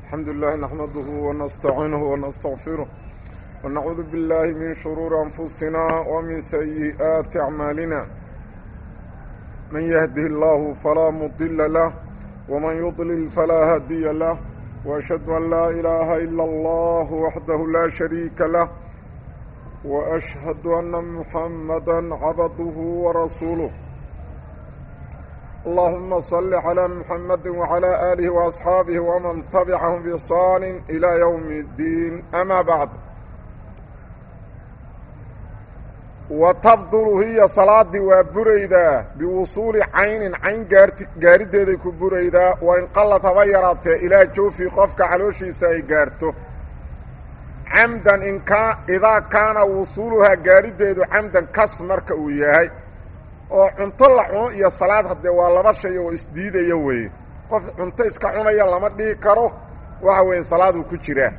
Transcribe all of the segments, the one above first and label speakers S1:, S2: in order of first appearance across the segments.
S1: الحمد لله نحمده ونستعينه ونستغفره ونعوذ بالله من شرور أنفسنا ومن سيئات أعمالنا من يهده الله فلا مضل له ومن يضلل فلا هادي له وأشهد أن لا إله إلا الله وحده لا شريك له وأشهد أن محمدا عبده ورسوله اللهم صل على محمد وعلى آله وأصحابه ومن تبعهم بإحسان إلى يوم الدين أما بعد وتبدل هي صلاة وبريدة بوصول عين عين قاردة كبريدة وإن قل تغيرت إلى جوفي قفك علوشي سيقارته عمدا إن كان إذا كان وصولها قاردة عمدا كسمرك وياهي oo cunto la cuno iyo salaad haddee waa laba shay oo isdiidaya weeye qof cunto iska cunaya lama dhihi karo waxa weeye salaaduu ku jiraa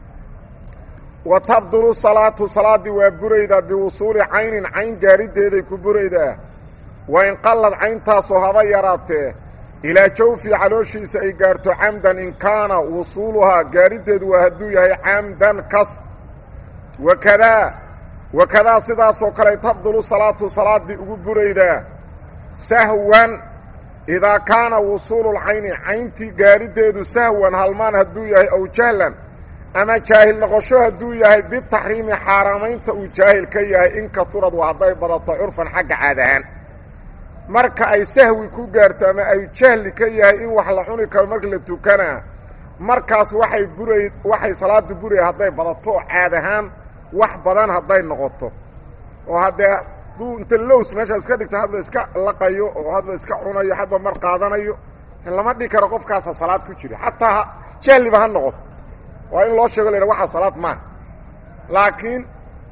S1: wa tabdulu salaatu salaaddii waa buraydaa biwusuuli caynin cayn gaarideeday ku buraydaa wa in qallad cayntaasoo haba yaraatee ilaa jawfi calooshiisa ay gaarto camdan in kaana wusuuluhaa gaarideedu waa hadduu yahay camdan kas wakadaa wakadaa sidaasoo kale tabdulu salaatu salaaddii ugu buraydaa sahwan idaa kaana wusuululcayni cayntii gaadhideedu sahwan halmaan hadduu yahay ow jahlan ama jaahil noqosho hadduu yahay bitaxriimi xaaraamaynta uu jaahil ka yahay in kaurad waa hadday badato curfan xagga caad ahaan marka ay sahwi ku gaarto ama ay jahli ka yahay in wax la cuni karo marka la tukanaa markaas waxay buray waxay salaaddu buraya hadday badato caad ahaan wax badan hadday noqoto oo haddee hadduu inta lows meesha iska dhigto hadba iska laqayo oo hadba iska cunayo hadba mar qaadanayo lama dhigi karo qofkaasa salaad ku jira xataa jahliba ha noqoto waa in loo sheego la waxaa salaad maaha laakiin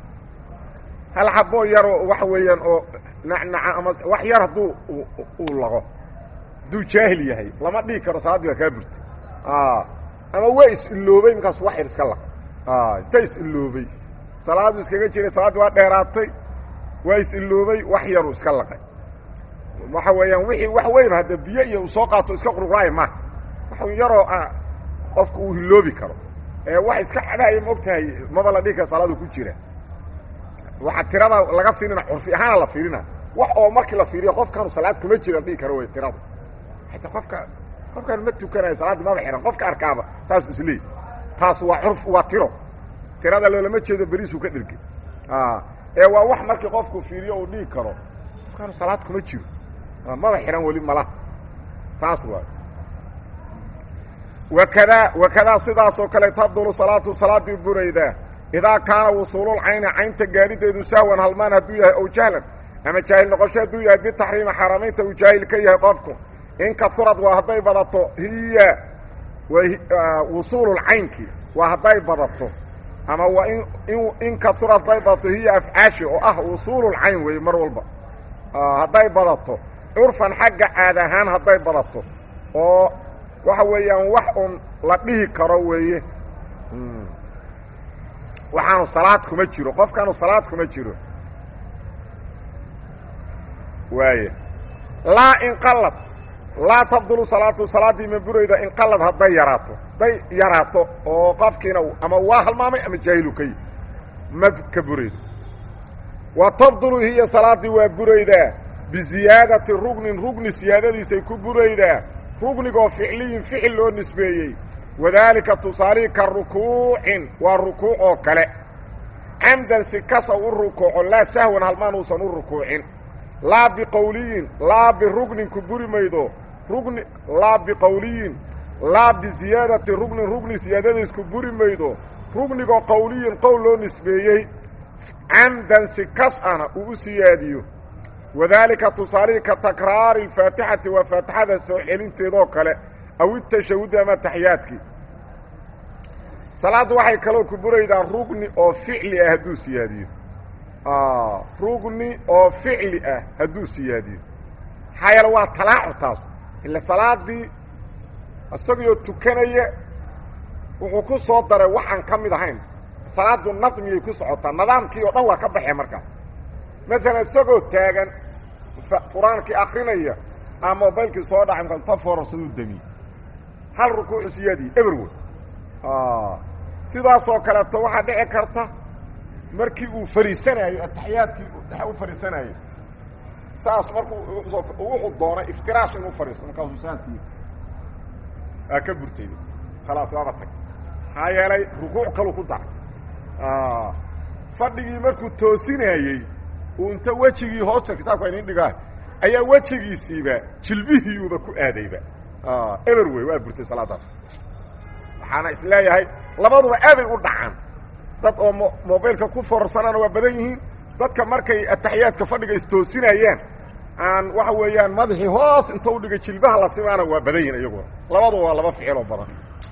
S1: hal xaboo yaroo waxa weeyaan oo nacnaca ama wax yar hadduu uu laqo hadduu jaahil yahay lama dhigi karo salaaddii waa kaa burta ama waa is-iloobay markaasu wax yar iska laqa inta is-iloobay salaadu iskaga jiray salaaddii waa dheeraatay waa is-iloobay wax yaruu iska laqay waxa weeyaan wixii wax weyn hadde biyo iyo uu soo qaato iska quruqraaya maaha wax yaroo qofku uu hiloobi karo ee wax iska cadaaya ma og tahay maba la dhihi kara salaadu ku jira waxa tirada laga fiirina curfi ahaana la fiirina wax oo markii la fiiriyo qofkaanu salaad kuma jira dhihi karo wey tirada xataa qofka qofkaan ma tukanayo salaaddii maba xihan qofka arkaaba saasuu isleey taas waa curf waa tiro tirada loolama jeedo beriisuu ka dhergey ee waa wax markii qofku fiiriyo uu dhihi karo qofkaanu salaad kuma jiro maba xihan weli malaha taas waa wakadaa wakadaa sidaasoo kale tabdulu salaatu salaaddii buraydaa idaa kaana wusuululcayni caynta gaadhideedu sahwan halmaan hadduu yahay ow jahlan ama jaahil noqosho hadduu yahay bitaxriimi xaaraamaynta uu jaahil ka yahay qofku in kaurad waa hadday badato hiya wusuululcaynkii waa hadday badato ama waa in in kaura hadday badato hiya afcaashi oo ah wusuululcayn weeye mar walba hadday badato curfan xagga caad ahaan hadday badato oo waxa weeyaan wax un la dhihi karo weeye waxaanu salaad kuma jiro qofkaanu salaad kuma jiro waaya laa inqalad laa tabdulu salaatu salaaddii ma burayda inqalad hadday yaraato hadday yaraato oo qofkiina ama waa halmaamay ama jaahilu ka yi ma ka buraydo wa tabdulu hiya salaaddii waa buraydaa biziyaadati rugnin rugni siyaadadiisay ku buraydaa rugnigoo ficliyin ficil loo nisbeeyey wadaalika tusaalihii ka rukuucin waa rukuuc oo kale camdan si kasa u rukuuco laa sahwan halmaan uusan u rukuucin laa biqowliyin laa birugnin ku buri maydo rugni laa biqowliyin laa biziyaadati rugnin rugni siyaadadiis ku buri maydo rugnigoo qowliyin qowl loo nisbeeyey camdan si kas ana uu u siyaadiyo wadaalika tusaalihii ka takraari alfaatixati waa faatixada soo celinteedoo kale aw itashahudi ama taxiyaadkii salaaddu waxay kaloo ku buraydaa rugni oo ficli ah hadduu siyaadiyo rugni oo ficli ah hadduu siyaadiyo maxaa yeele waa talaacu taas ila salaaddii isagoo tukanaya wuxuu ku soo daray waxaan ka mid ahayn salaaddu nadmiyay ku socotaa nidaamkii oo dhan waa ka baxee markaa masalan isagoo taagan qur-aankii akrinaya ama mobaylkii soo dhacay marka ta foorarsaduu damiye hal rukuucu siyaadiye eberwood sidaasoo kaleeto waxaa dhici karta markii uu fariisanaayo ataxiyaadkii dhexe u fariisanayo saas markuu wuxuu doonay iftiraash inuu fariisto markaasuu saas yii aa ka burtayda khalaas waaba tag maxaa yeelay rukuuc kalu ku daray fadhigii markuu toosinayey uu inta wejigii hoosta kitaabka inin dhigaa ayaa wejigiisiiba jilbihiiuba ku aadayba eber wey waa burtay salaadaas waxaana is leeyahay labaduba aaday u dhacaan dad oo mo mobilka ku foorsanana waa badan yihiin dadka markay ataxiyaadka fadhiga istoosinayaan aan waxa weeyaan madaxii hoos inta u dhigay jilbaha la simaana waa badan yihin iyaguna labaduba waa laba ficiloo badan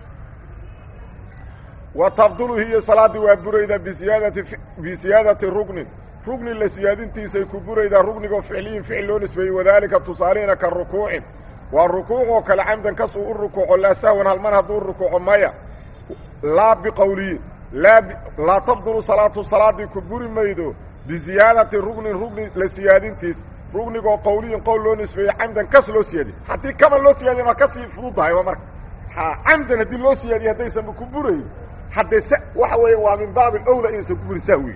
S1: wa tabdulu hiyo salaadii waa buraydaa bisiyaadati bisiyaadati rugnin rugni la siyaadintiisay ku buraydaa rugnigoo ficliyin ficil loo nisbeeyey wadaalika tusaaliina ka rukuucin waa rukuucoo kale camdan kasuu u rukuuco laa sahwan halman hadduu rukuuco maya laa biqowliyin laa laa tabdulu salaatu salaadii ku buri maydo biziyaadati rugnin rugni la siyaadintiis rugnigoo qowliyin qowl loo nisbeeyey camdan kas loo siyaadiy haddii kama loo siyaadiy ma kasii fududahayba marka ha camdan haddii loo siyaadiye haddaysanba ku burayn haddee s waxa weeya waa min baabi owla inaysan ku burin sahwi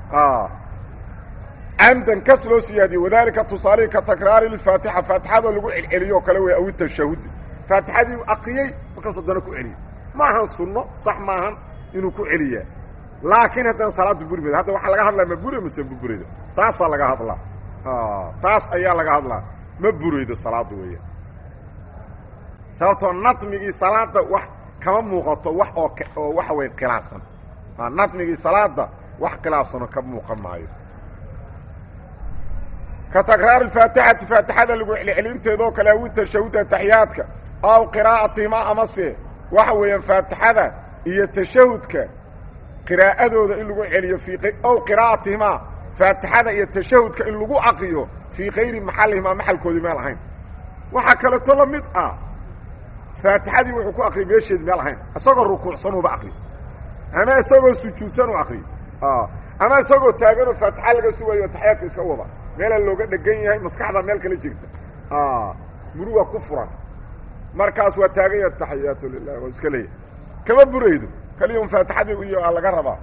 S1: camdan kas loo siyaadiye wadaalika tusaalihii ka takraari lfaatixa faatixadoo lagu celceliyo oo kale wey aw tashahudi faatixadii aqriyey markaas haddana ku celiyey ma ahan sunno sax maahan inuu ku celiyaa laakiin haddana salaaddu buri mayda hadda waxaa laga hadlaa ma bure mase ma buraydo taasaa laga hadlaa taas ayaa laga hadlaa ma buraydo salaaddu weeya sababtoo nadmigii salaada wax kama muuqato wax oo oo waxa weya khilaafsan nadmigii salaada wax khilaafsanoo ka muuqan maayo ka takraari faatixati faatixada lagu celcelinteedoo kale awi tashahud ataxiyaadka aw qiraa'atihimaa amase waxa weeyaan faatixada iyo tashahudka qiraa'adooda in lagu celiyo fii ow qiraa'atihimaa faatixada iyo tashahudka in lagu aqriyo fii kayri maxallihimaa maxalkoodii meel ahayn waxaa kaleeto la mid ah faatixadii wuxuu ku aqriyay meesheedi meel ahayn isagoo rukuucsanuuba aqriyo ama isagoo sujuudsan u aqriyo ama isagoo taaganoo faatixa laga sugayo taxiyaadka iska wada meelaa looga dhegan yahay maskaxda meel kala jirta muruga ku furan markaas waa taagan yaha taxiyaatu lilah waa iska leeyahay kama buraydo kaliya faatixadii iyo laga rabaa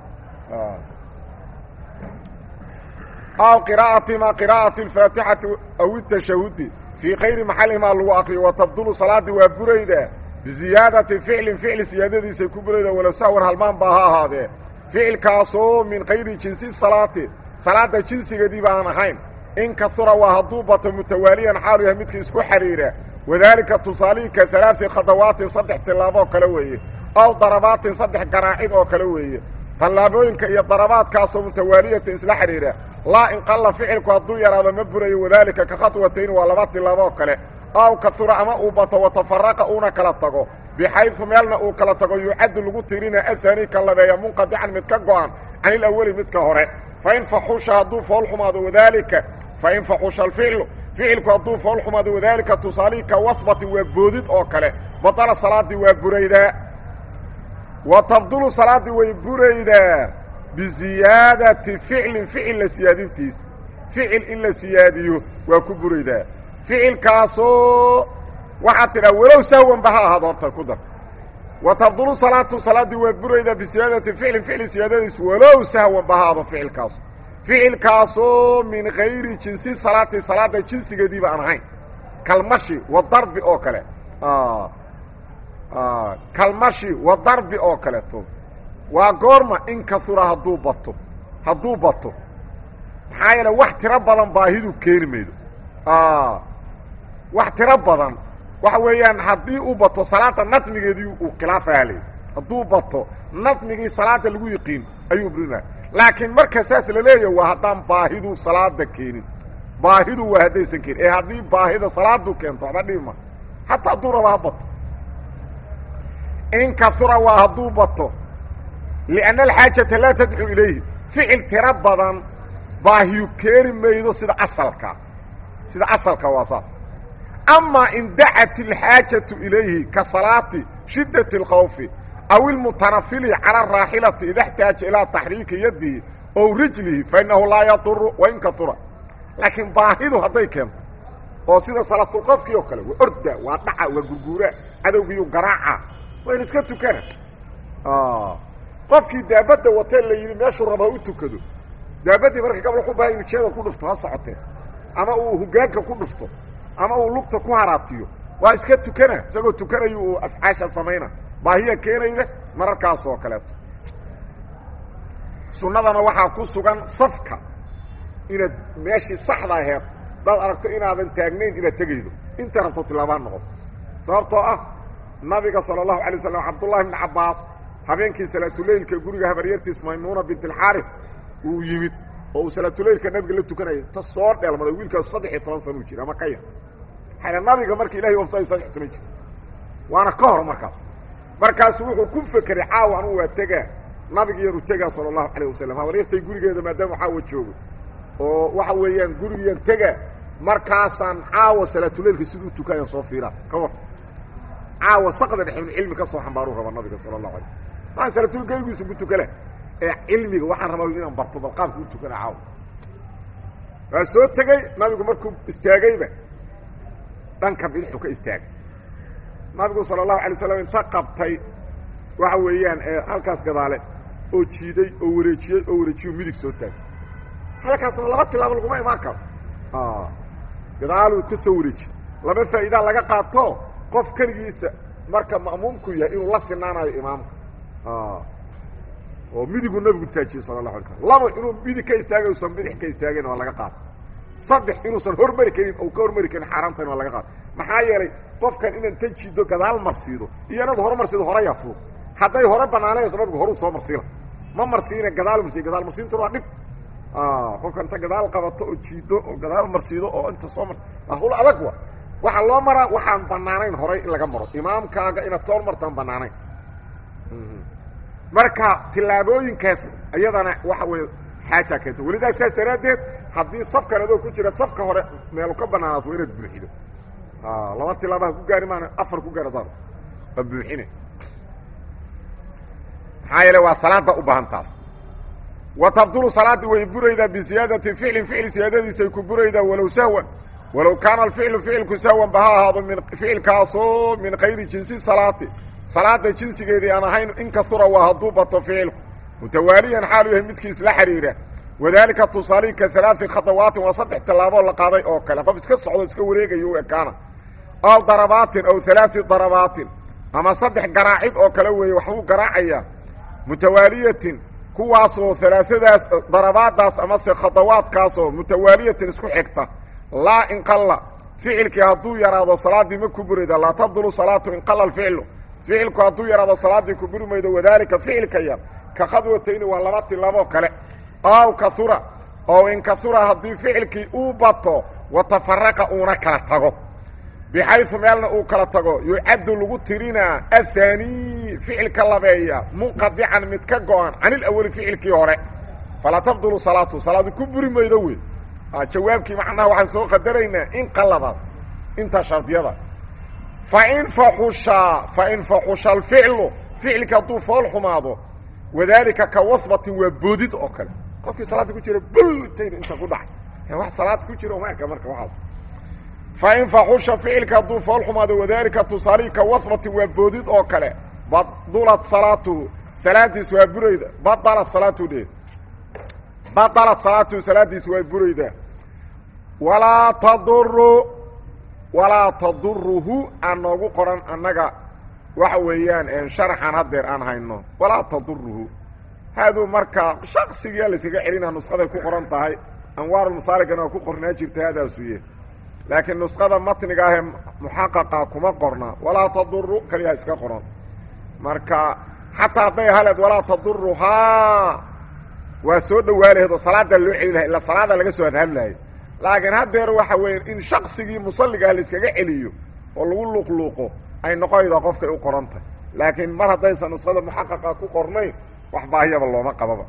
S1: aw qiraa'atima qiraa'ati alfaatixati aw itashahudi fii kayri maxallihimaa lagu aqriyo wa tabdulu salaadii waa buraydaa biziyaadati ficlin ficli siyaadadiisay ku buraydaa walow sahwan halmaan baa ha ahaadee ficilkaasoo min kayri jinsi salaati salaadda jinsigeedii baan ahayn in kahura waa hadduu bato mutawaaliyan xaalu yahay midkii isku xidhiira wadaalika tusaalihii ka alaai khadawaatin saddex tillaaboo kale weeye aw darabaatin saddex garaacid oo kale weeye tallaabooyinka iyo darabaadkaasoo mutawaaliyatin isla xidhiira laa in qalla ficilku hadduu yaraado ma burayo wadaalika ka khadwatayn waa laba tillaaboo kale aw kahura ama uu bato watafaraqa uuna kala tago bixaydu meelna uu kala tago yucaddu lagu tirina ahaani ka labeeya munqadican mid ka go'an can ilaweli midka hore fain faxusha hadduu fool xumaado wadaalika fain faxusha alficlu ficilku hadduu fool xumaado wadaalika tusaalihii ka wasbatin waa boodid oo kale badala salaaddii waa buraydaa wa tabdulu salaaddii way buraydaa biziyaadati ficlin ficil la siyaadintiisa ficil in la siyaadiyo waa ku buraydaa ficilkaasoo waxaad tidhaa walow sahwanba ha ahaado horta ku dar wa tabdulu salaatu salaaddii waa buraydaa bisiyaadati ficlin ficli siyaadadiis walow sahwanba ha ahaado ficilkaasu ficilkaasoo min kayri jinsi salaati salaadda jinsigeediiba aan ahayn kalmashi wa darbi oo kale kalmashi wa darbi oo kaleeto waa goorma in kahura hadduu bato hadduu bato maxaa yeele wax tiro badan baahidu keeni maydo wax tiro badan waxa weeyaan haddii uu bato salaada nadmigeedii uu khilaafaha leey hadduu bato nadmigii salaada lagu yiqiin ayuu brinaa laakiin marka saas la leeyahy waa haddaan baahidu salaada keenin baahidu waa haddaysan keenin ee haddii baahida salaadu keento waxba dhibima hataa hadduu raba ha bato in kahura waa hadduu bato lianna alxaajata laa tadcu ilayhi ficil tiro badan baahiyu keeni maydo sida asalka sida asalka waa saas amaa in dacat alxaajatu ilayhi ka salaati shiddati اlkhawfi aw ilmutanafili cala araaxilati ida xtaaja ilaa taxriiki yadihi ow rijlihi fainahu laa yaduru wain kahura laakiin baahidu hadday keento oo sida salaatulqofkii oo kale waa orda waa dhaca waa gurguuraa cadowgiiyu garaaca waa in iska tukana qofkii daabadda watee la yidhi meeshuu raba ha u tukado daabaddii marka gabal ku baha injeeda ku dhufto ha socotee ama uu hogaanka ku dhufto ama uu lugta ku haraatiyo waa iska tukana isagoo tukanayo uu afcaasha samayna baahiya keenayda mararkaas oo kaleeto sunnadana waxaa ku sugan safka inaad meeshii saxda aheed daad aragto inaadan taagnayn inaad tegaydo inta rabto tilaabaan noqoto sababtoo ah nabiga sala allahu alay waslam cabdullahi bni cabbaas habeenkii salaatuleylka guriga habaryartiis maymuuna bint alxaarif uu yimid oo uu salaatuleylka nabiga la tukanaya ta soo dheelmaday wiilkaasu saddex iyo toban sanuu jira ama ka yar xayla nabiga marka ilahay wafsayu saddex iyo toban jir waana ka hor markaas markaasu wuxuu ku fekeray caawa anugu waa tegaa nabigiiyanu tegaa sala allahu calayh wasalam habaryartay gurigeeda maadaama caawa joogo oo waxa weeyaan gurigiyan tegaa markaasaan caawa salaatuleylka siduu tukaayan soo fiiraa ka war caawa saqda dhexe inu cilmi ka soo xambaaruu raba nabiga sala allahu alay maan salaatuleyl garigiisa ku tukala ee cilmiga waxaan rabaa inaan barto bal qaabka u tukana caawa waa soo tegey nabigu markuu istaagayba dhanka bidixu ka istaagay nabigu sala allahu alay slam inta qabtay waxa weeyaan halkaas gadaale oo jiiday oo wareejiyey oo wareejiyo midig soo taagay halkaasna laba tilaabo laguma imaan karo gadaaluu ka soo wareejiyey laba faa'iidaa laga qaato qof keligiisa marka ma'muumku yahay inuu la sinaanayo imaamka oo midiguu nabigu taajiyey sala allahu alay slam laba inuu midig ka istaagay usan bidix ka istaagayna waa laga qaata saddex inuusan hormari karin ou ka hormari karin xaaraantayna waa laga qaata maxaa yeelay qofkan inaan ta jiido gadaal marsiido iyo inaad hore marsiido horeyaa fuud hadday hore banaanayso nabigu horuu soo marsiila ma marsiina gadaal marsiy gadaal marsiintuna waa dhib qofka inta gadaal qabato oo jiido oo gadaal marsiido oo inta soo mars hul adag wa waxaa loo maraa waxaan banaanayn horay in laga maro imaamkaaga inaad ka hormartaan banaanayn marka tillaabooyinkaas iyadana waxa weeye xaajaa keenta welidaa saas daraaddeed haddii safkan adoo ku jira safka hore meelu ka banaanaato waa inaad buuxido laba tilaabaha ku gaari maana afar ku gaara daad waa buuxine maxaa yeele waa salaada u baahan taas wa tabdulu salaadii way buraydaa bisiyaadati ficlin ficil siyaadadiisay ku buraydaa walow sahwan walow kaana alficlu ficilku sahwan ba ha ahaado min ficilkaasoo min kayri jinsi salaati salaada jinsigeedii aan ahayn in kahura waa hadduu bato ficilku mutawaaliyan xaalu yahay midkii isla xidhiira wadaalika tusaalihi ka alaai khadawaatin waa saddex tallaaboo la qaaday oo kale qof iska socdo iska wareegayo u ekaana aw darabaatin aw alaai darabaatin ama saddex garaacid oo kale weeye waxbuu garaacayaa mutawaaliyatin kuwaasoo alaasadaas darabaadaas amase khadawaadkaasoo mutawaaliyatin isku xigta laa inqalla ficilkii hadduu yaraado salaaddii ma ku burayda laa tabdulu salaatu inqalla alficlu ficilku hadduu yaraado salaaddii ku buri maydo wadaalika ficilka yar ka khadwatayni waa laba tilaaboo kale aw kahura oo in kahura haddii ficilkii uu bato wa tafaraqa uuna kala tago bixaysu meelna uu kala tago yucaddu lagu tirinaa ahaanii ficilka labeeya munqadican mid ka go-an can ilawali ficilkii hore falaa tabdulu salaatu salaadu ku buri maydo wey jawaabkii macnaha waxaan soo qadaraynaa in qaladaas intaa shardiyada fain faxusha fain faxusha alficlu ficilka hadduu fool xumaado wadaalika ka wasbatin waa boodid oo kale qofkii salaada ku jira bul intayna inta ku dhacay wax salaad ku jira uma eka marka waaas fain faxusha ficilka hadduu fool xumaado wadaalika tusaalihii ka wasbatin waa boodid oo kale badulat salaatuhu salaadiis waa burayda badalat salaatuhu dhe badalat salaatuhu salaadiis waa buraydaa walaa taduru walaa taduruhu aan noogu qoran annaga waxa weeyaan sharaxan haddeer aan hayno walaa taduruhu haaduu marka shaksigiia layskaga celina nusqaday ku qoran tahay anwaarulmasaaligana waa ku qornaa jirta haadaasuye laakiin nusqada matniga ahee muxaqaqa kuma qorna walaa taduru kaliyaa iska qoran marka xataa hadday haleed walaa taduruhaa waa soo dhawaalaheed oo salaadaa loo celin lahay illa salaada laga soo hadhadlayo laakiin haddeer waxa weya in shaksigii musalligaah layskaga celiyo oo lagu luuqluuqo ay noqonaydaa qofkay u qorantay laakiin mar haddaysan nusqada muxaqaqa ku qornayn wax baahiyaba looma qababa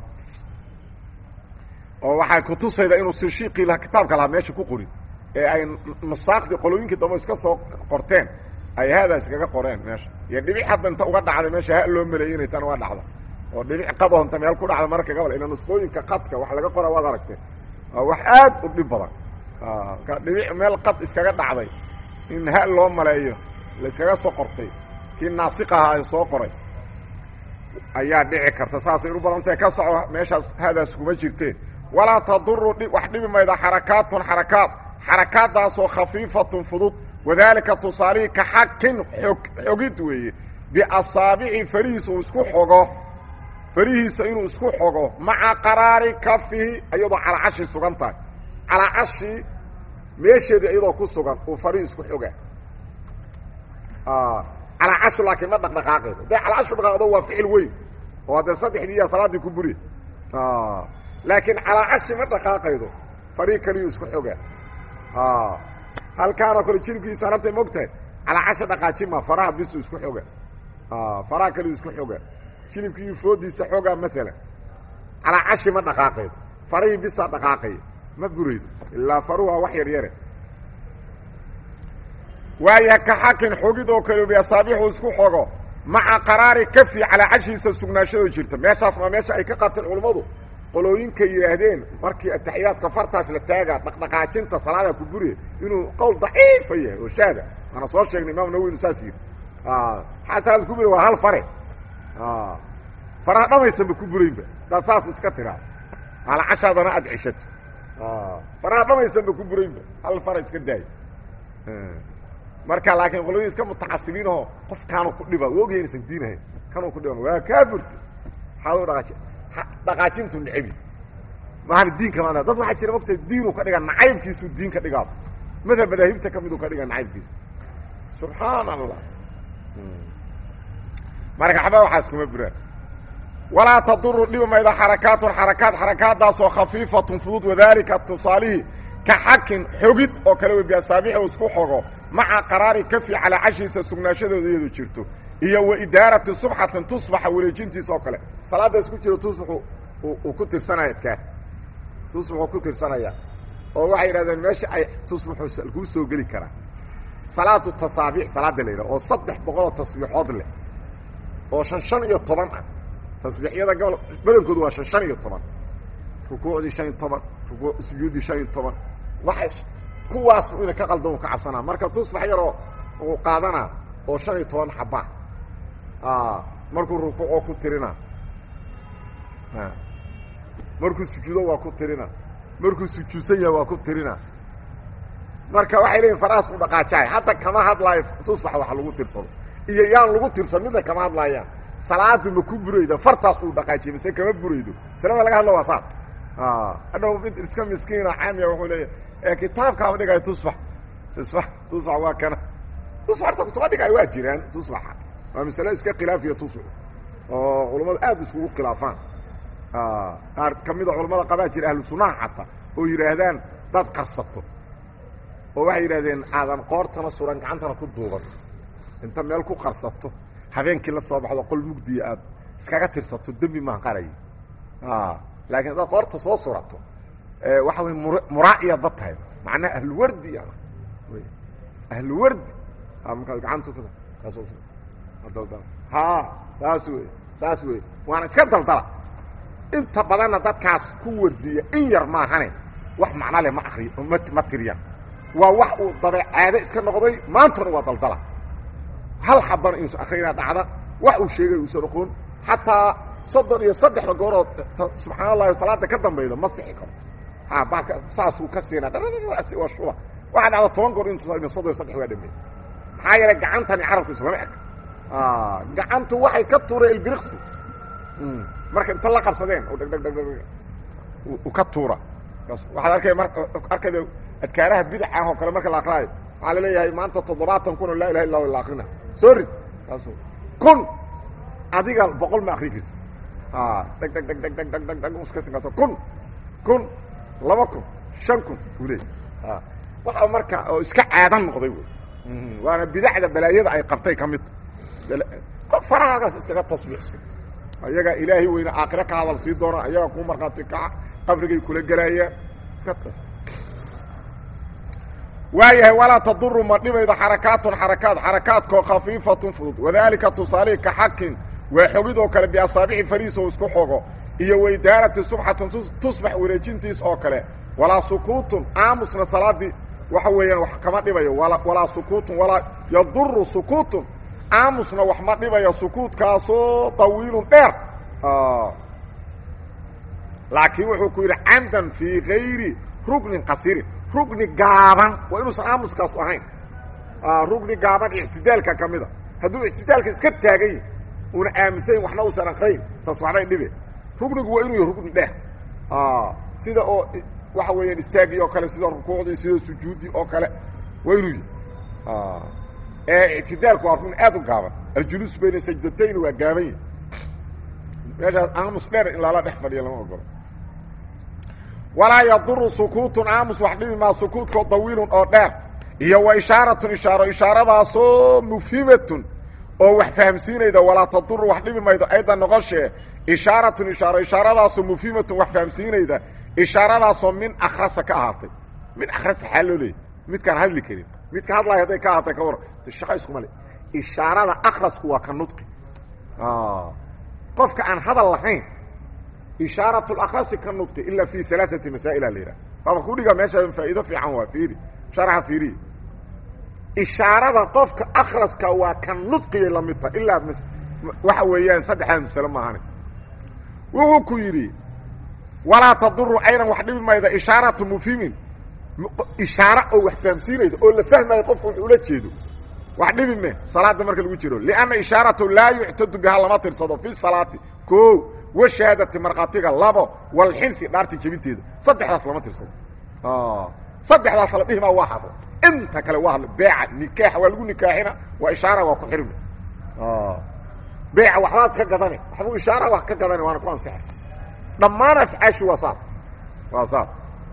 S1: oo waxay kutusaydaa inuu sishiiqii laha kitaabka lahaa meesha ku qorin ee ay nusaaqdii qolooyinkii dambe iska soo qorteen ay haadaa iskaga qoreen meesha iyo dhibic hadda inta uga dhacday meesha ha loo maleeyey inay tan uga dhacda oo dhibic qadoonta meel ku dhacda marka gabal ila nusqooyinka qadka wax laga qora waad aragteen waa wax aad u dhib badan dhibic meel qad iskaga dhacday in ha loo maleeyo la iskaga soo qortay kii naasiq ahaa ee soo qoray ayaa dhici karta saasay u badantahe ka soco meeshaas haadaas kuma jirteen walaa taduru wax dhibi mayda xarakaatun xarakaad xarakaaddaasoo khafiifatun fudud wadaalika tusaalihii ka xakin xog xogid weeye biasaabici farihiisa uu isku xogo farihiisa inuu isku xogo maca qaraari kafihi iyadoo calaacashi sugan tahay calaacashi meesheedii iyadoo ku sugan uu farihii isku xogaa calaacashu laakiin ma dhaqdhaqaaqeedo dee calaacashu dhaqaaqdo waa ficil weyn oo haddee saddexdii iyo salaaddii ku buri laakiin calaacashi ma dhaqaaqaydo farihi kaliyuu isku xogaa halkaanoo kale jiribkiisa arabtay mogtahay calaacasha dhaqaaji ma faraha bisu isku xoga faraha kaliyuu isku xogaa jilibkiiyo foodiisa xoogaa maalan calaacashi ma dhaqaaqaydo farihii bisaa dhaqaaqaya ma buraydo ilaa faruhu waa wax yar yare waaya ka xakin xogid oo kale biasaabiixu isku xogo maca qaraari kafi calaacashiisa sugnaashadoo jirta meeshaas maa meesha ay ka qabteen culummadu qolooyinka yidhaahdeen markii ataxiyaadka fartaas la taagaa dhaqdhaqaajinta salaada ku buriya inuu qowl daciifa yahay oo shaada waana soo sheegnay imaam nawi inu saas yidhi maxaa salaada ku buriya waa hal fare faraha dhamaysanba ku buraynba hadaad saas iska tiraa alacashaadana aad ceshato faraha dhamaysanba ku buraynba hal fara iska daayo marka laakiin qolooyin iska mutacasibiinoo qof kaanu ku dhiba u ogyahay inaysan diinahayn kanuu ku dhiban waa kaa burta maxaad u dhaqaaji dhaqaajintu nicebi maana diinka ma dad waxaa jira mogta diinuu ka dhiga nacaybkiisuu diin ka dhigaa madhab madaahibta ka miduu ka dhiga nacaybkiisa subxaan allah marka xaba waxaas kuma buraan walaa taduru dhibi mayda xarakaatun xarakaad xarakaadaasoo khafiifatun fudud wadaalika tusaalihii ka xakin xogid oo kale wey biasaabiixi u isku xogo maca qaraari kafi calaa cashiisa sugnaashadooda iyadu jirto iyo wa idaarati subxatin tusbaxa wareejintiisa oo kale salaadaas ku jiro tusbaxu uu ku tirsanaya adkaa tusbaxuu ku tirsanaya oo waxay yidhahdeen meesha ay tusbaxu kuu soo geli karaa salaatu tasaabiix salaada la yidhaha oo saddex boqoloo tasbiixood leh oo shan shan iyo toban ah tasbiixyada gobol badankoodu waa shan shan iyo toban rukuucdii shan iyo toban ruku sujuuddii shan iyo toban waxay kuwaas ina ka qaldan u ka cabsanaa marka tusbax yaroo uu qaadanaa oo shan iyo toban xabaa markuu rukuucoo ku tirina markuu sujuudo waa ku tirina markuu sujuudsan yahay waa ku tirina marka waxay leeyihin farahaas u dhaqaajahay hadda kama hadlaayo tusbax wax lagu tirsado iyo yaan lagu tirsan midna kama hadlaayaan salaadu ma ku burayda fartaas uu dhaqaajiye mise kama buraydo masalada laga hadlo waa saas hadhow mid iska miskiina caamiya wuxuu leeyahy kitaabkaaba dhigaayo tusbax tusbax tusbax waa kana tusbax horta kutuma dhigaayo waa jiraan tusbaxa waa masale iska khilaafiya tusbax oo culammadu aad iskugu khilaafaan qaar ka mida culamada qabaa jira ahlu sunnaha xataa oo yidhaahdaan dad qarsato oo waxay yidhahdeen aadan qoortana suran gacantana ku duuban inta meel ku qarsato habeenkii la soo baxdo qol mugdiya aad iskaga tirsato dembi maan qaray laakiin haddaad qoorta soo surato waxa wey mur muraa'iya dad tahay macnaha ahluwardi ahluwardi markaad gacantu ha saas wey saas wey waana iska daldala inta badanna dadkaas ku wardiya in yar maahane wax macno leh ma akriy ma ma tiriyaan waa wax uu dabeecaade iska noqday maantana waa daldala hal xabana inuusan akrina dhacda wax uu sheegay uusan oqoon xataa soddon iyo saddexda goorood subxaan allahi salaada ka dambayda ma sixi karo ha baalka saasuu ka siina dhasi waa shuba waxaa dhacda toban goor intu soddon iyo saddex waa dhameey maxaa yeelay gacantani carabku islama eg gacantu waxay ka tuureen ilbiriqsi marka inta la qabsadeen oo dhegdhegdhegdheg u ka tuura waxaad arkay mar arkayda adkaaraha bidaca oo kale marka la akraayo waxaa laleeyahay maanta toddobaatan kun oo laa ilaha illa la akrina soo rid kaasu kun adiga boqol ma akri karti dheg dheg dheg dheg dheg dheg dheg dheg iska sinkato kun kun laba kun shan kun uu leey waxa marka oo iska caadan noqday wey waana bidacda balaayada ay qabtay ka mid qof farahaagaas iskaga tasbiixso ayagaa ilaahay weyne aakhire ka hadal sii doona ayagaa kuu markhaati kaca qabrigay kula gelaayaan iska waayahay walaa taduru ma dhibaydo xarakaatun xarakaad xarakaadkoo khafiifatun fudud wadaalika tusaalihi ka xakin waa xogidoo kale biasaabici fariis oo isku xogo iyo waidaarati subxatun tusbax wareejintiis oo kale walaa sukuutun aamusna salaadii waxa weeyaan wax kama dhibayo walaa sukuutun walaa yaduru sukuutun aamusna wax ma dhibayo sukuutkaasoo tawiilun dheer laakiin wuxuu ku yidhi camdan fii gayri rugnin qasirin rugni gaaban waa inuusan aamuskaasu ahayn rugni gaaban ictidaalka ka mida hadduu ictidaalka iska taagan yahi una aamusayn waxna uusan akrayn taas waxbay dhibe rugnigu waa inuu yahy rugni dheer sida oo waxa weeyaan istaagii oo kale sida rukuucdii sida sujuuddii oo kale waa inuu yahy ee ictidaalku waa rugni aad u gaaban aljuluus bayna sajdatayn waa gaaban yahi meeshaas aamus dheer in lala dhex fadhiya lama ogolo walaa yaduru sukuutun aamus wax dhibi maa sukuutkoo dawiilun oo dheer iyo wa ishaaratun ishaaro ishaaradaasoo mufhimatun oo wax fahamsiinayda walaa taduru wax dhibi maydo aydan noqoshee ishaaratun ishaaro ishaaradaasoo mufhimatun wax fahamsiinayda ishaaradaasoo min akhrasa ka ahaatay min akhrasa xaa loo leeyay midkaan hadli karin midka hadlaya hadday ka ahaatay ka war shaqa iskuma le ishaarada akhrasku waa ka nudqi qofka aan hadal lahayn ishaarat اlakrasi ka nudqi ila fi alaaثati masaa'ila la yidhaha waaba kudhiga meesha faa'iido fiican waa fiiri sharxa fiiriya ishaarada qofka akraska waa ka nudqiyay la mid tahay ilaa waxa weeyaan saddexdaa masale maahane wuxuu ku yidhi walaa taduru aydan wax dhibi mayda ishaaratu mufhimin ishaaro oo wax fahamsiinayda oo la fahmayo qofka wax ula jeedo wax dhibi me salaada marka lagu jiro lianna ishaaratu laa yuctadu bihaa lama tirsado fi salaati ko washahaadati markhaatiga labo walxinsi dhaarti jebinteeda saddexdaas lama tirsado saddexdaas la dhihimaa waa hadlo inta kale waa hadlo beeca nikaaxa waa lagu nikaaxina waa ishaara waa ku xirmi beeca waxbaad ka gadane waxbuu ishaara wax ka gadane waana ku ansaxa dhammaan afcaashu waa saas waa saas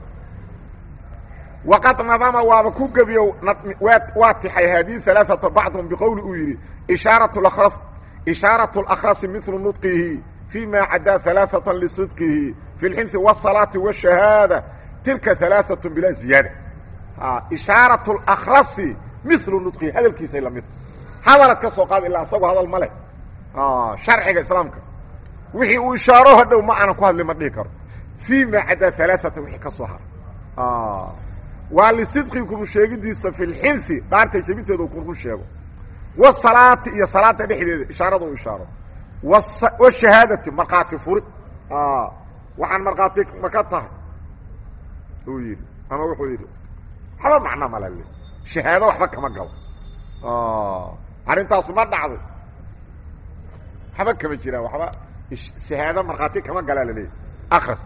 S1: waqad nadama waaba ku gebiyo waa tixay haadihi alaaata bacdhum biqowli uu yidhi ishaarat ishaaraة اlakrasi milu nudqihi fi ma cadaa alaaثaة lisidqihi fi اlxinsi wالsalaati wالshahaada tilka alaaثaة bilaa ziyaada ishaaraة اlakrasi milu nudqihi hadalkiisay lamid hadalad ka soo qaada ilaa isagoo hadal ma leh sharciga islaamka wixii uu ishaaro hadhow ma aanan ku hadli ma dhihi karo fii ma cadaa alaaثata wixii ka soo hara waa lisidqi kunu sheegidiisa fi lxinsi dhaartay jebinteeda kunu sheego wasalaati iyo salaada dhexdeeda ishaarada u ishaaro washahaadati markhaati furid waxaan markhaati ma ka tahay uu yidhi ama wuxuu yidhi waxba macno malale shahaado waxba kama galo arrintaasu ma dhacday waxba kama jiraan waxba shahaado markhaati kama galaa laleeyahy akras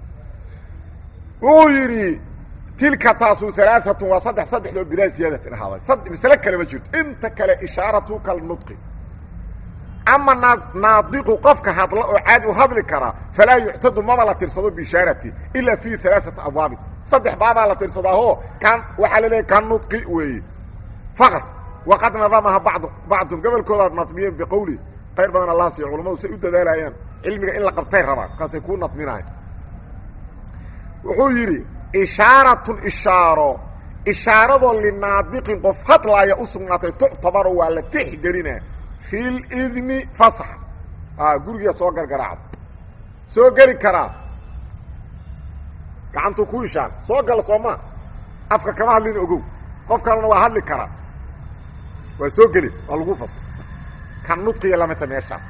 S1: wuxuu yidhi tilka taasu alaaatun waa saddex saddexdoo bilaa ziyaadatin ahaaday masle kale ma jirto inta kale ishaaratu kalnudqi ama naadiqu qofka hadla oo caadi u hadli karaa falaa yuctadu maba la tirsado biishaarati ila fi alaaثati abwaabin saddex baabaa la tirsadaaho kan waxaa laleeyahy kan nudqi weeye faqr waqad nadamaha bad bacdum gobolkoodaad nadmiyeen biqowli qayr badan allah siiyo culamadu say u dadaalayaan cilmiga in la qabtay rabaan markaasay kuu nadminayan wuxuu yidhi ishaaratun ishaaro ishaaradoo linaadiqin qof hadlaaya u sugnaatay tuctabaro waa la tixgelina fi lidni fasax gurigeed soo gargaraacda soo geli karaa gacantuu ku ishaar soo gala soomaa afka kama hadlin ogow qof kalena waa hadli karaa waa soo geli waa lagu fasax kan nudqiya lamidta meeshaas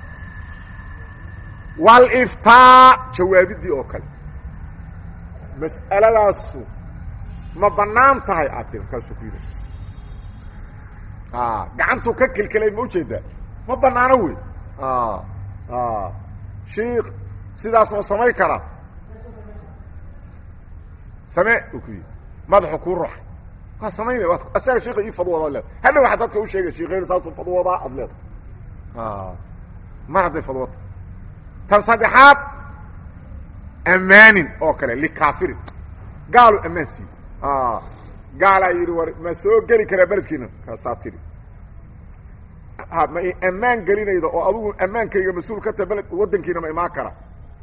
S1: waliftaa jawaabidii oo kale mas'aladaasu ma bannaan tahay aad tiri markaasuu ku yidhi gacantuu ka kelkelay ma ujeedaa ma bannaano wey shiik sidaas ma samayn karaa samee uu ku yidhi madaxu kuu ruxay waa samaynay waa asaga shiika ii fadwooda ad leeda hadha waxaa dadka u sheegay shiikaynu saasuu fadwoodaa ad leeda mar hadday fadwota tan saddexaad ammaanin oo kale likaafirin gaalu ammaan siiye gaalaa yidhi war ma soo geli karaa beledkiina kaasaa tiri ma ammaan gelinayda oo adugu ammaankayga mas-uul ka taha beled waddankiina ma imaan kara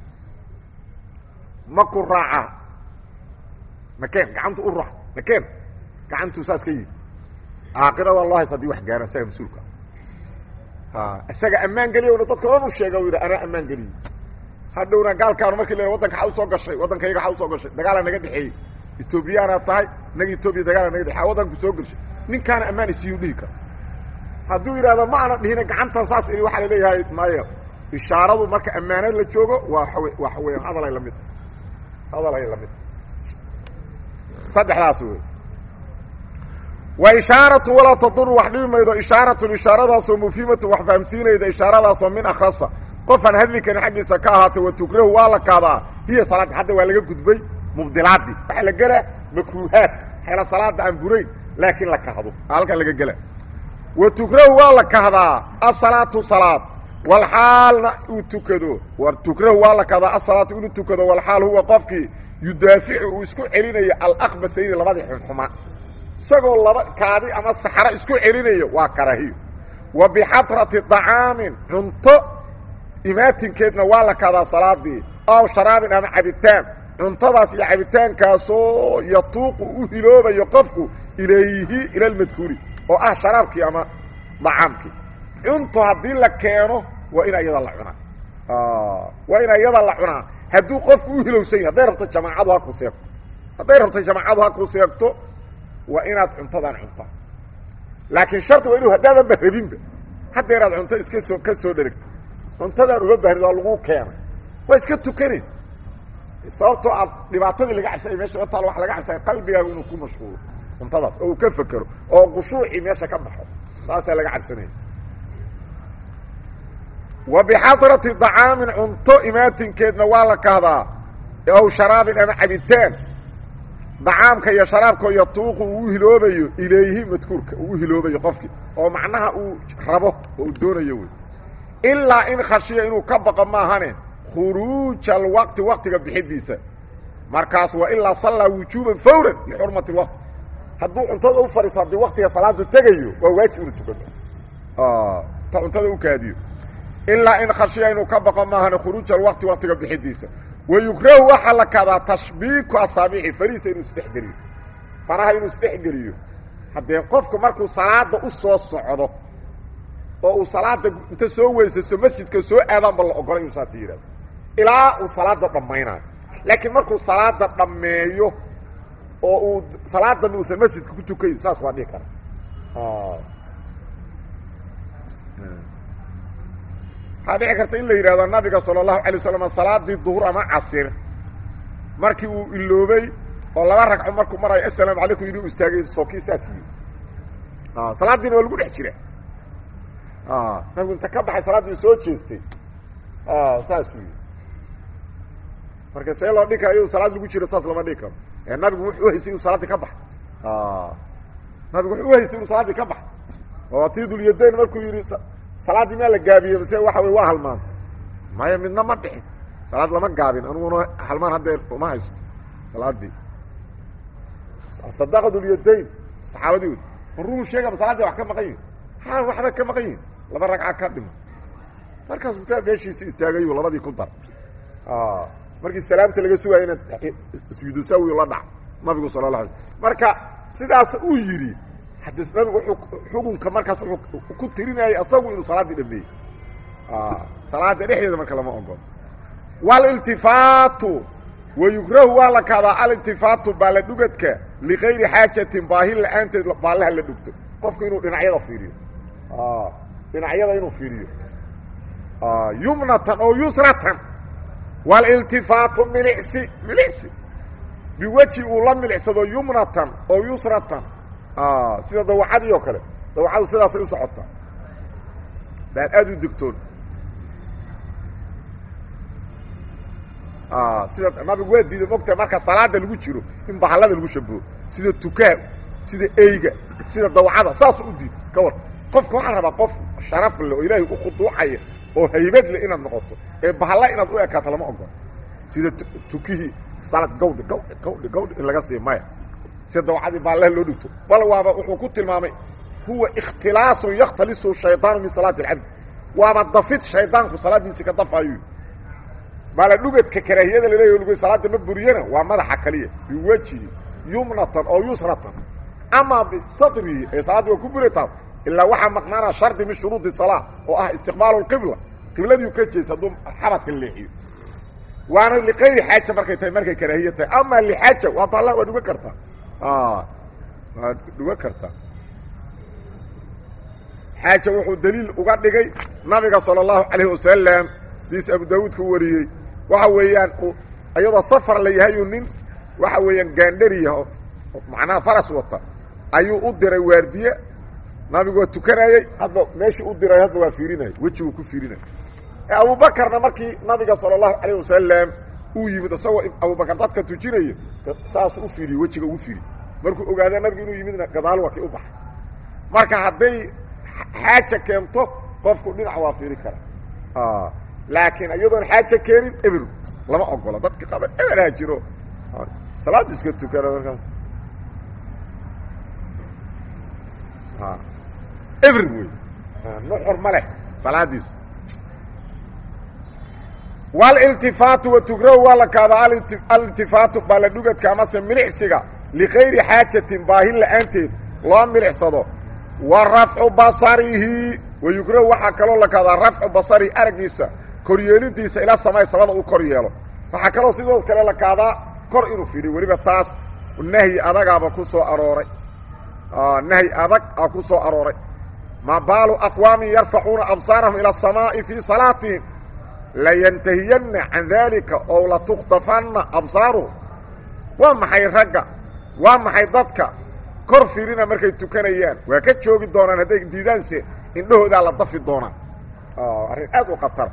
S1: ma ku raaca makeen gacantu u ruxa makeen gacantuu saas ka yidhi caaqirada loo hays hadii wax gaara isaga mas-uulka isaga ammaan geliyowna dadka dhan u sheega u yidhi anaa ammaan geliyey hadhowna gaalkaanu markii la wadanka xa usoo gashay waddankayga xa usoo gashay dagaalaa naga dhexeeyey etoobiyaanaad tahay inaga etoobiya dagaala naga dhexey waddanku soo gashay ninkaana ammaan isiiyuu dhihi kara hadduu yidhahdo ma ana dhihina gacantan saas ini waxaa laleeyahay maya ishaaradu marka ammaanad la joogo waa waxa weeyaan hadalay la mid hadalay la mid saddexdaas wey wa ishaaratu walaa taduru wax dhibi maydo ishaaratun ishaaradaasoo mufhimatu wax fahamsiinayda ishaaradaasoo min akhrasa qofaan hadli karin xaggiisa ka ahaatay wa tukrahu waa la kaadaa hiya salaaddi hadda waa laga gudbay mubdilaadii waxaa la gelaa makruuhaad xeela salaada aan burayn laakiin la kahdo halkan laga gela wa tukrahu waa la kahdaa asalaatu salaad walxaalna uu tukado war tukrahu waa la kahdaa asalaatu inuu tukado walxaal huwa qofkii yudaaficu uu isku celinayo alakbasayni labadii xunxuma isagoo laba kaadi ama saxro isku celinayo waa karaahiyo wa bixadrati طacaamin cunto imaatinkeedna waa la kahdaa salaadii aw sharaabin ama cabitaan cuntadaas iyo cabitaankaasoo yatuuqu u hiloobayo qofku ilayhi ila almadkuuri oo ah sharaabkii ama dacaamkii cunto haddii la keeno waa in iyada la cunaa waa in iyada la cunaa hadduu qofku u hilowsan yahy hadday rabto jamaacadu ha ku seegto hadday rabto jamaacadu ha ku seegto waa inaad cuntadan cuntaa laakiin shardi waa inu haddaadanba rabinba haddeeraad cunto iska soo ka soo dherigta cuntadaan uga baahrid waa lagu keenay waa iska tukane sababtoo aad dhibaatadii laga cabsay meesha taal waa laga cabsaya qalbigaagu inuu ku mashquulo cuntadaas oo uu ka fekero oo khushuucii meesha ka baxo saasaa laga cabsanaya wa bixadrati dacaamin cunto imaatinkeedna waa la kahdaa aw sharaabin ama cabitaan dacaamka iyo sharaabkao yatuuqu uu u hiloobayo ilayhi madkuurka uu u hiloobayo qofkii oo macnaha uu rabo oo uu doonayo wey ilaa in khashiya inuu ka baqo maahane khuruuja alwaqti waqtiga bixidiisa markaas waa ilaa sallaa wujuuban fawran lixurmati lwaqti hadduu cuntada u fadhiiso haddii waqtiga salaadu tegayo waa waajib inuu tukado ta cuntada u kaadiyo ilaa in khashiya inuu ka baqo maahane khuruuja alwaqti waqtiga bixidiisa wa yukrahu waxaa la kadaa tashbiiku asaabici farihiisa inuu isdhexgeliyo faraha inuu isdhexgeliyo haddee qofku markuu salaada u soo socdo oo uu salaada inta soo weysayso masjidka soo aadaanba la ogolay inuu saata yidhahdo ilaa uu salaada dhammaynayo laakiin markuu salaada dhammeeyo oo uu salaaddan uusan masjidka ku tukayn saas waa dhihi kara waxaa dhici karta in la yidhahdo nabiga sala allahu alay waslam salaadii duhur ama casir markii uu iloobay oo laba ragco markuu marayo assalaamu calaykum inuu istaagay sookii saas yii salaaddiina waa lagu dhex jira nabigu inta ka baxay salaaddii soo jeestay saasuu yii marka see loo dhigi kara iyadu salaad lagu jiro saas lama dhigi karo ee nabigu wuxuu uhaystay inuu salaaddii ka baxay nabigu wuxuu uhaystay inuu salaaddii ka baxay oo tii dulyadayn markuu yidhi salaaddii maa la gaabiyey mase waxa wey waa halmaantay maya midna ma dhixin salaad lama gaabin aniguna halmaan haddee uma haysto salaaddii sadaqa dulyadayn saxaabadii wed maruu sheegaba salaadii wax ka maqan yihin ha waxba ka maqan yihin laba ragca ka dhima markaasuu taa meeshiisi istaagayu labadii ku dar markii salaamta laga sugaayo inaad sujuudu saawi la dhac nabigu sala la alay marka sidaas uu yidhi hadde nabigu wuuu xukunka markaas wuxuu ku tirinayay asagu inuu salaaddii dhameeyey salaada dhexdeeda marka lama ogolo waliltifaatu wayukrahu waa la kahdaa aliltifaatu baalla dhugadka ligayri xaajatin baahi la-aanteed baallaha la dhugto qofku inuu dhinacyada fiiriyo dhinacyada inuu fiiriyo yumnatan oo yusratan waliltifaatu milicsi milicsi biweji uu la milicsado yumnatan oo yusratan sida dawacadii oo kale dawacadu sidaasay u socotaa baan aada u degtoon sida nabigu waa diiday mogtahay marka salaada lagu jiro in bahallada lagu shabaho sida tukaa sida eyga sida dawacada saasuu u diiday ka war qofka waxaa rabaa qof sharaf leh oo ilaahay u khuduucaya oo haybad leh inaad noqoto ee bahalla inaad u ekaato lama ogolo sida tukihii salad gawdhi gawdhi gawdhi gawdhi in laga siiyo maya sida dawacadii baallaha loo dhigto bal waaba wuxuu ku tilmaamay huwa ikhtilaasun yakhtalisu shaydaanu min salaati alcabdi waaba dafid shaydaanku salaaddiisii ka dafaayo baala dhugadka karaahiyada laleeyahy lgu salaada ma buriyana waa madaxa kaliya biwajihi yumnatan oo yusratan amaa bisadrihi ee salaadda waa ku buri taas ilaa waxaa maqnaana shardi min shuruudi salaa oo ah istiqbaalu lqibla qibladiiu ka jeesa hadduu xabadka leexiyo waana liqayri xaaja markay tahay markay karaahiya tahay amaa lixaaja waa baalla waa dhuga kartaa waa dhuga kartaa xaaja wuxuu daliil uga dhigay nabiga sala allahu calayhi wasalam diis abu daawuud ka wariyey waxa weeyaan iyadoo safar la yahayuu nin waxa weeyaan gaandhariya oo macnaha faras wata ayuu u diray waardiye nabigu waa tukanayey hadba meeshii u diray hadba waa fiirinaya wejiguu ku fiirinaya abubakarna markii nabiga sala allahu calayh wasalam uu yimid isagoo abubakar dadka tujinaya saasuu u fiiriyey wejiga ugu fiiriy markuu ogaada nabigu inuu yimidna gadaal waa kii u baxay marka hadday xaaja keento qofku dhinac waa fiiri kara laakiin iyadoon xaaja keenin eber lama ogola dadka qaba eberhaa jiro salaada iska tukana markaas eber wey nuxur ma leh salaadiisu waliltifaatu watugrow waa la kaadaa aliltifaatu baaladhugadka amase milixsiga likayri xaajatin baahin la'aanteed loo milixsado wa rafcu basarihi wayugrow waxaa kaloo la kaadaa rafcu basarihi araggiisa koryeelidiisa ilaa samay samada uu kor yeelo waxaa kaloo sidoo kale la kaadaa kor inuu fidhiyo weliba taas nahyi adagaaba ku soo arooray nahyi adag a ku soo arooray ma baalu aqwaamin yarfacuuna absaarahum ila asamaa'i fii salaatihim layantahiyanna can daalika ow latukhtafanna absaaruhum waa maxay ragga waa maxay dadka kor fiirina markay tukanayaan waa ka joogi doonaan hadday diidaanse indhahoodaa la dafi doonaan arrin aad u khatara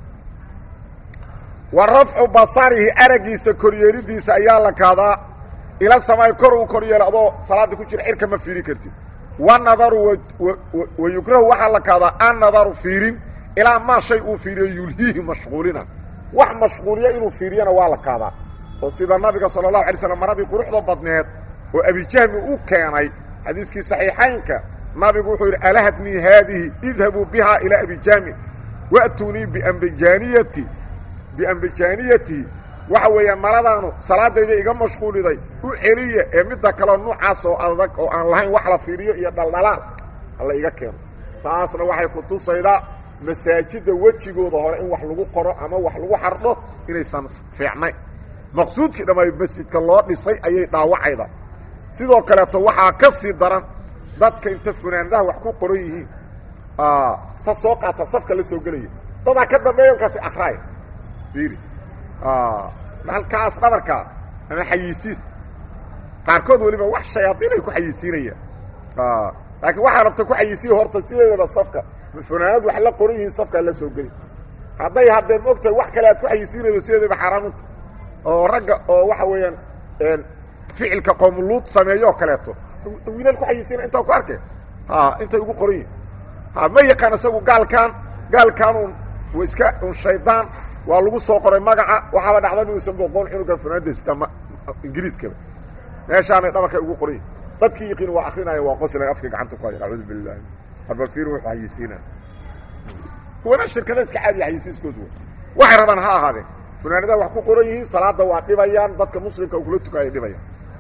S1: wa rafcu basarihi araggiisa koryeelidiisa ayaa la kaadaa ila samaay kor uu kor yeelo adoo salaada ku jira cirka ma fiiri kartid wanadaru wa yukrahu waxaa la kaadaa annadaru fiirin ilaa maa shay uu fiiriyo yulhiihi mashquulina wax mashquuliya inuu fiiriyana waa la kaadaa oo sida nabiga sala allahu alay slam maradii quruxda badneed oo abijahmi u keenay xadiiskii saxiixaynka nabigu wuxuu yidhi alahatnii haadihi idhabuu bihaa ilaa abijahmin wa'tuunii biambijaaniyati biambijaaniyatihi waxa weeyaan maradaanu salaadayda iga mashquuliday u celiya ee midda kaleo nuucaas oo adag oo aan lahayn wax la fiiriyo iyo dhaldhalaal hala iga keeno taasna waxay ku tusaydaa masaajidda wejigooda hore in wax lagu qoro ama wax lagu xardho inaysan fiicnayn maqsuudkii dhammaay masjidka loo dhisay ayay dhaawacayda sidoo kaleeto waxaa ka sii daran dadka inta funaanadaha wax ku qoran yihiin ta soo qaata safka la soo gelaya dadaa ka dambeeya markaasi akraaya fiiri halkaas dhabarka ama xayiisiis qaarkood weliba wax shayaadiinay ku xayiisiinayaan laakiin waxaa rabta ku xayiisiya horta sideedaba safka funaanad wax la qoran yihiin safkaa la soo geli hadday haddee ma ogtahay wax kale aad ku xayisiinaydo sideedaba xaaraamunta oo ragga oo waxa weeyaan ficilka qoomuluud sameeyo oo kaleeto wiilal ku xayisiina intaa ku arkay ha intay ugu qoran yihin ha ma yaqaan isagu gaalkaan gaalkaan un wa iska un shaydaan waa lagu soo qoray magaca waxaaba dhacda inuusan boqoon cunugan funaanadasta ma ingiriiskaba meeshaanay dhabarkay ugu qoran yihin dadkii yaqiin waa akrinaya waa qosla afka gacanta ku haya acuudu billahi abafir wuxuu xayisiinaa kuwana shirkada iska caadiya xayisiiskoosu waxay rabaan ha ahaadeen funaanadaha wax ku qoran yihiin salaada waa dhibayaan dadka muslimka kula tukaaya dhibayaan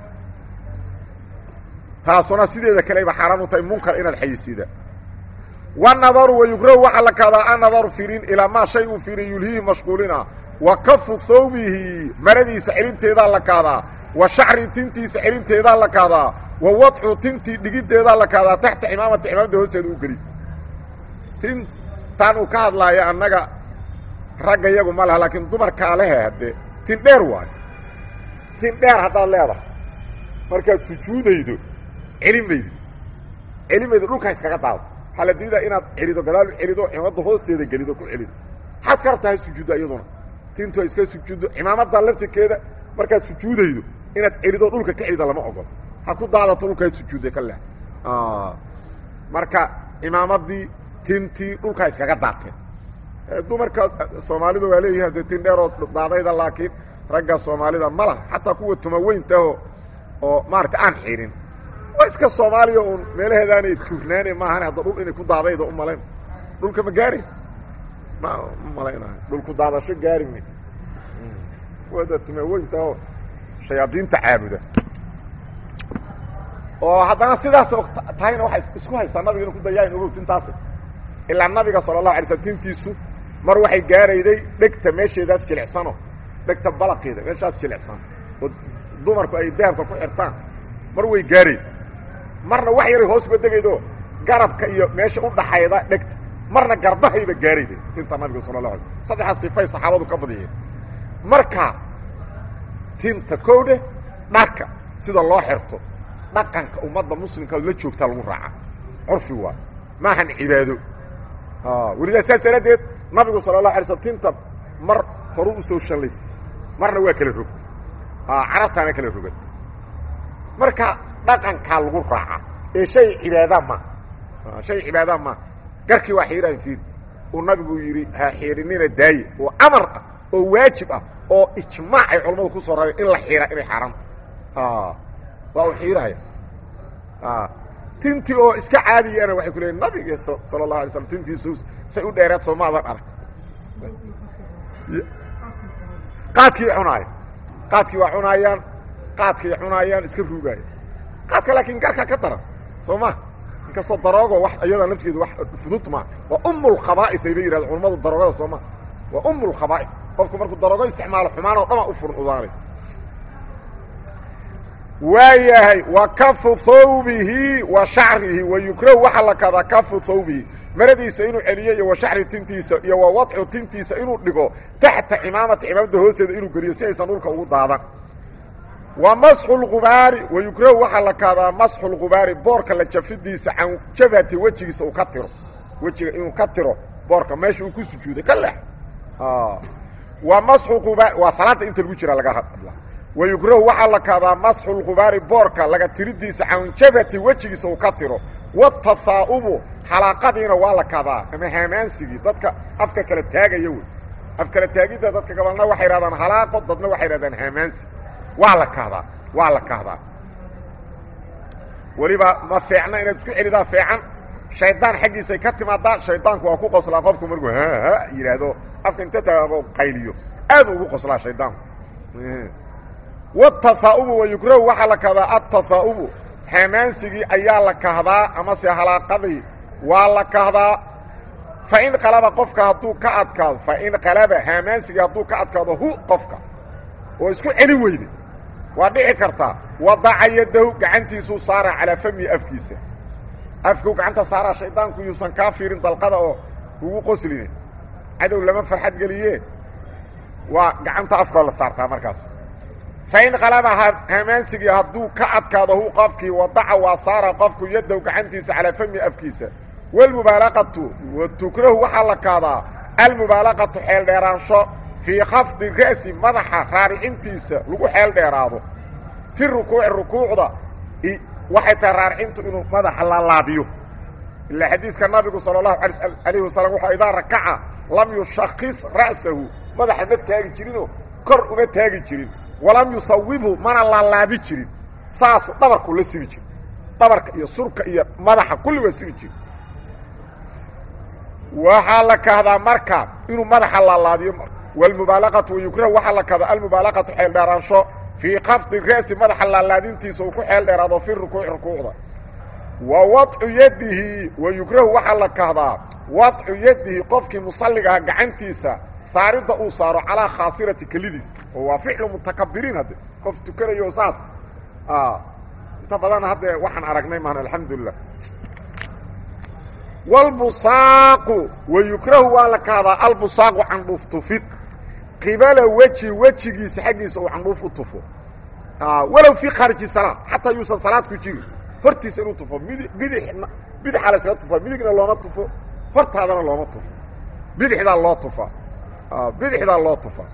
S1: taasuna sideeda kaleba xaaraan u tahay munkar inaad xayisiida wanadaru wayugrahu waxaa la kaadaa annadaru firin ilaa maa shay uu firin yulhiihi mashquulina wa kafu thawbihi maradiisa celinteedaa la kaadaa wa shacri tintiisa celinteedaa la kaadaa wa wadcu tintii dhigiddeedaa la kaadaa taxta cimaamati cimaamada hoosteeda u geli tintaan uu ka hadlaayo annaga ragga iyagu ma laha laakiin dumarkaa lehe haddee tin dheer waayo tin dheer haddaad leedahay markaad sujuudaydo celin maydo celin maydo dhulkaa iskaga daado waxaa la diidaa inaad celido gadaal u celido cimaamada hoosteeda gelido ku celido maxaad ka rabtaa ha sujuudda iyaduna tintu ha iska sujuuddo cimaamada laftirkeeda markaad sujuudaydo inaad celido dhulka ka celida lama ogolo ha ku daadato dhulkaa sujuudday ka leh marka imaamadii tintii dhulkaa iskaga daateen dumarka soomaalida waa leeyihin dee tin dheeroo daadayda laakiin ragga soomaalida ma laha xataa kuwa tumaweyntaho oo maarata aan xirin waa iska soomaaliya uun meelaheedaanay tuurnaane maahane hadda dhul inay ku daadayda u malayn dhulka ma gaari ma ma malaynayo dhulku daadasho gaari may kuwada tumaweyntaho shayaadiinta caabuda oo haddana sidaas tahayna waxay isku haystaa nabiga inu ku dayaain ogow tintaasi ilaa nabiga sala allahu alay slm tintiisu mar waxay gaarayday dhegta meesheedaas jilicsano dhegta balaqeeda meeshaas jilicsan oo dumarku ay dahabka ku xirtaan mar way gaarayd marna wax yaray hoos uga degaydo garabka iyo meesha u dhaxayda dhegta marna garbahayba gaarayda tinta nabiga sala la alay saddexaas sifay saxaabadu ka badiyeen marka tinta kowdhe dharka sida loo xirto dhaqanka ummadda muslimka la joogtaa lagu raaca curfi waay maahan cibaado welidaa saas daraaddeed nabigu sala allahu alay slm tinta mar horu u soo shallaysta marna waa kala rogta carabtaana kala rogata marka dhaqankaa lagu raaca ee shay cibaada ma shay cibaada ma garkii waa xiiraan fiid uu nabigu yidhi ha xiirinina daaye oo amar ah oo waajib ah oo ijmaac ay culammadu ku soo rareen in la xiira inay xaaraanta waa uu xiirahaya tintii oo iska caadiyana waxay ku leeyiin nabiga sala allahu alay slam tintiisu say u dheereed soo maadan arag qaadkii cunaaya qaadkii waa cunaayaan qaadkay cunaayaan iska ruugaaya qaadka laakiin garka ka daran soo ma inkastoo daroogo wax iyadaa laftigeedu wax fudud maa waa umulkhabaa'is ayba yidhahda culammadu daroogada soo ma waa umulkhabaa'is qofku markuu daroogo isticmaalo xumaan oo dhamaa u furan udaanay waayahay wa kafu thawbihi wa shacrihi wa yukrahu waxaa la kadaa kafu thawbihi maradiisa inuu celiyo iyo wa shacri tintiisa iyo wa wadcu tintiisa inuu dhigo taxta cimaamata cimaamada hoosteeda inuu geliyo si aysan dhulka ugu daadan wa masxu lgubaari wa yukrahu waxaa la kaadaa masxu lgubaari boorka la jafidiisa can jabhati wejigiisa uu ka tiro wejiga inuu ka tiro boorka meesha uu ku sujuuday ka lex wa masxu qubaar waa salaadda inta lagu jira laga hadla wa yukrahu waxaa la kaadaa masxu lgubaari boorka laga tiridiisa can jabhati wejigiisa uu ka tiro watahaa'ubu xalaaqadiina waa la kadaa ama haamaansigii dadka afka kala taagaya wey af kala taagidda dadka gabalna waxay hahdaan halaaqo dadna waxay hahdaan haamaansi waa la kahdaa waa la kahdaa weliba ma feecna inaad isku celidaa feecan shaydaan xaggiisay ka timaadaa shaydaanku waa ku qoslaa qofku markuu ha ha yidhaahdo afka inta taago qayliyo aad ugu qoslaa shaydaanku watahaa'ubu wa yukrahu waxaa la kahdaa atahaa'ubu hamaansigii ayaa la kahdaa amase halaaqadii waa la kahdaa fain qalaba qofka hadduu ka adkaado fain qalaba hamaansigii hadduu ka adkaado hu qofka oo isku celi weyde waa dhici kartaa wadaca yadahu gacantiisuu saara calaa famihi afkiisa afkuu gacanta saaraa shaydaanku yuusan kaa fiirin dalqada oo ugu qoslina cadow lama farxad geliye waa gacanta afkoo la saartaa markaas fain qalaba hamaansigii hadduu ka adkaado hu qofkii wadaca waa saara qofku yadahu gacantiisa calaa famihi afkiisa wlmubaalaqatu wa tukrahu waxaa la kaadaa almubaalaqatu xeel dheeraansho fii khafdi ra'si madaxa raaricintiisa lagu xeel dheeraado fi rukuuci rukuucda waxay tahay raaricintu inuu madaxa lalaabiyo ilaa xadiiska nabigu sala allahu alayhi wasalam wuxuu idaa rakaca lam yushakis ra'sahu madaxa ma taagi jirinoo kor uma taagi jirin walam yusawibhu mana laalaabi jirin saasuu dhabarku la sibi jiri dhabarka iyo surka iyo madaxa kulli waa sibi jiri waxaa la kahdaa marka inuu madaxa laalaadiyo wlmubaalaqatu wayukrahu waxaa la kahdaa almubaalaqatu xeel dheeraansho fii khafdi ra'si madaxa laalaadintiisa uu ku xeel dheeraado fi rukuuci rukuucda wa wadcu yadihi wayukrahu waxaa la kahdaa wadcu yadihi qofkii musalliga aha gacantiisa saaridda uu saaro calaa khaasirati kelidiis oo waa ficlu mutakabiriin hadde qof tukanayo saas inta badan hadde waxaan aragnay maan alxamdulilah wlbusaaqu wayukrahu waa la kahdaa albusaaqu candhuuf tufid qibala weji wejigiisa xaggiisa uu candhuuf u tufo walow fii khaariji salaad xataa yuusan salaad ku jirin hortiisa inuu tufo mid bidix bidixaa la iskaga tufa midigna looma tufo hortaadana looma tufo bidixdaa loo tufaa bidixdaa loo tufaa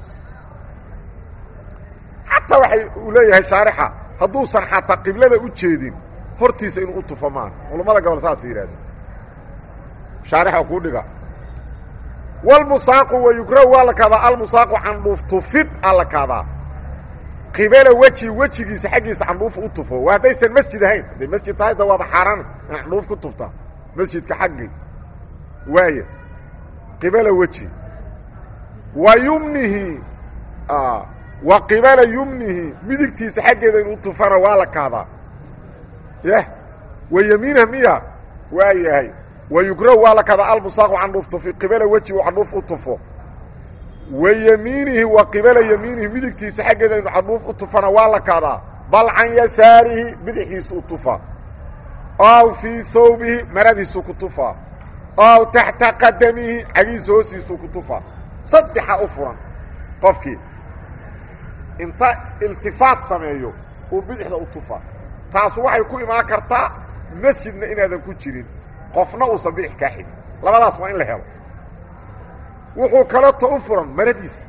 S1: xataa waxay uu leeyahay shaarixa hadduusan xataa qiblada u jeedin hortiisa inuu u tufo maan culammada gobol saasa yidhahdeen shaarixa kuu dhiga wlmusaaqu wayukrahu waa la kaadaa almusaaqu candhuuf tufid aa la kaadaa qibala weji wejigiisa xaggiisa candhuuf u tufo waa haddaysan masjid ahayn hadday masjid tahay da waaba xaaraan in candhuuf ku tuftaa masjidka xaggii waaya qibala weji wa yumnihi wa qibala yumnihi midigtiisa xaggeeda inuu tufana waa la kaadaa yah wa yamiinha miya waa yahay wayukrahu waa la kada albusaaqu candhuuf tufi qibala weji uu candhuuf u tufo wa yemiinihi wa qibala yemiinihi midigtiisa xaggeeda inu candhuuf u tufana waa la kadaa bal can yasaarihi bidixiisu u tufa aw fii hawbihi maradiisu ku tufaa ow taxta qadamihi cagiisa hoostiisuu ku tufaa saddexa u furan qofkii inta iltifaat sameeyo uu bidixda u tufaa taasu waxay ku imaan kartaa masjidna inaadan ku jirin qofna uusan bidix kaa xigin labadaas waa in la helo wuxuu kaleto u furan maradiisa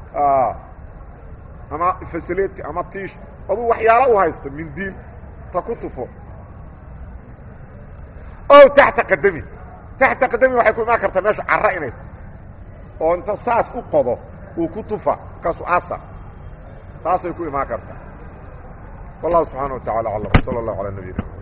S1: ama fasileti ama tiish aduu waxyaalo u haysto mindiil ta ku tufo ow taxta qadami taxta qadami waxay ku imaan kartaa meeshu carra inay tahay oo inta saas u qodo uu ku tufa markaasu asa taasay ku imaan kartaa wallahu subxaana wa tacala aclam sala allahu calaa nabiyina